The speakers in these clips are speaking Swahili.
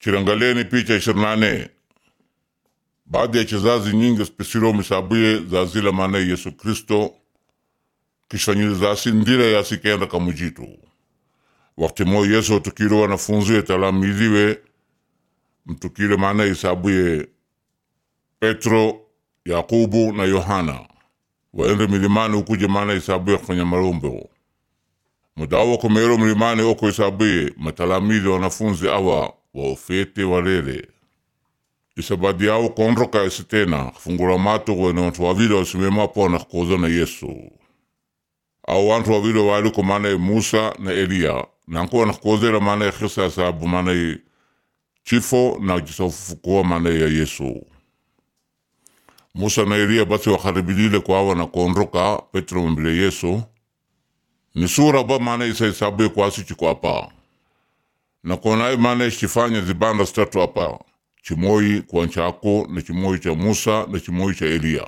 Chirangaleni picha ishirini na nane baadhi ya chezazi nyingi spesiro misabuye za zila maana Yesu Kristo kishfanyilizasi ndira yasikenda kamujitu wakati mo Yesu tukile wanafunzi talamiziwe mtukile maana isabuye Petro Yakubu na Yohana waende milimani ukuje maana isabuye kufanya marombo mudawa komero milimani oko isabuye matalamizi wanafunzi awa waofete walele isabadi yao konroka isitena fungura mato wene wantu wavile wasimema pona kukoza na Yesu au wantu wavile waliko maana Musa na Elia nanko wanakozera maana khisa sababu maana chifo na jisofufukua maana ya Yesu Musa na Elia basi wakaribilile kwawa na konroka Petro mbele Yesu ni sura ba maana isa isabu kwasi chiko apa na konai maana ishifanya zibanda statu apa chimoi kwa nchako na chimoi cha Musa na chimoi cha Elia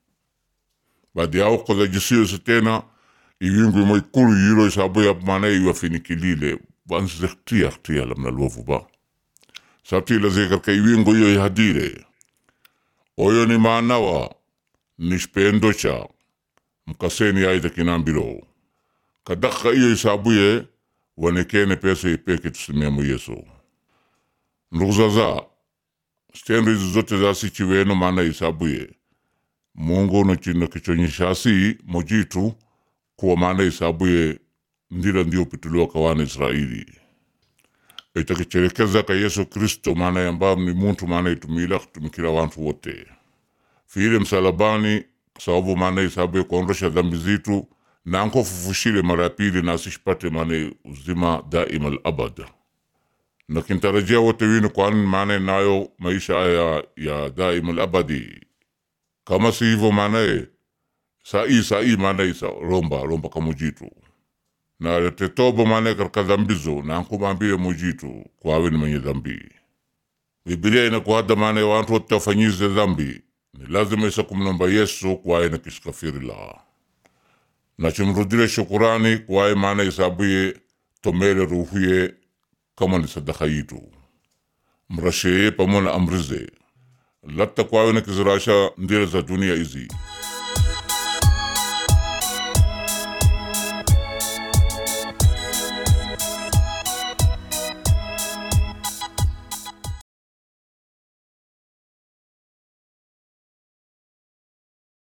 baadi yao koza jisiyo sitena iwingu imo ikulu yiro isabu ya maana iwafinikilile bansi zektia ktia lamna luovu ba sabti la zekar ka iwingu iyo ihadire oyo ni maanawa nishpendo cha mkaseni aida kinambilo kadaka iyo isabuye wanekene pesa ipeke tusimemu Yesu ndugu zaza stendo hizi zote zasi chiweno maana isabuye Mungu no chino kichonyeshasi mojitu kuwa maana isabuye ndira ndio pituliwa kawana Israeli itakicherekeza ka Yesu Kristo maana yamba ni muntu maana itumila kutumikila wantu wote fiile msalabani sababu maana isabuye kuondosha dhambi zitu nanko fufushile mara ya pili nasishipate maana uzima daima alabad na kintarajia wote winu kwani maana nayo maisha ya, ya daima alabadi kama si hivyo maanaye sai sai maanaye sa romba romba kamujitu na tetobo maanaye katika dhambizo nanko mambile mujitu kwawe ni mwenye dhambi Biblia inakuhada maanaye wantu wote wafanyize dhambi ni lazima isa kumnomba Yesu kwaye na kishikafiri la na chimrudile shukurani kwaye maana isabuye tomele ruhuye kama ni sadaka yitu mrasheye pamona amrize latta kwawe na kizirasha ndile za dunia izi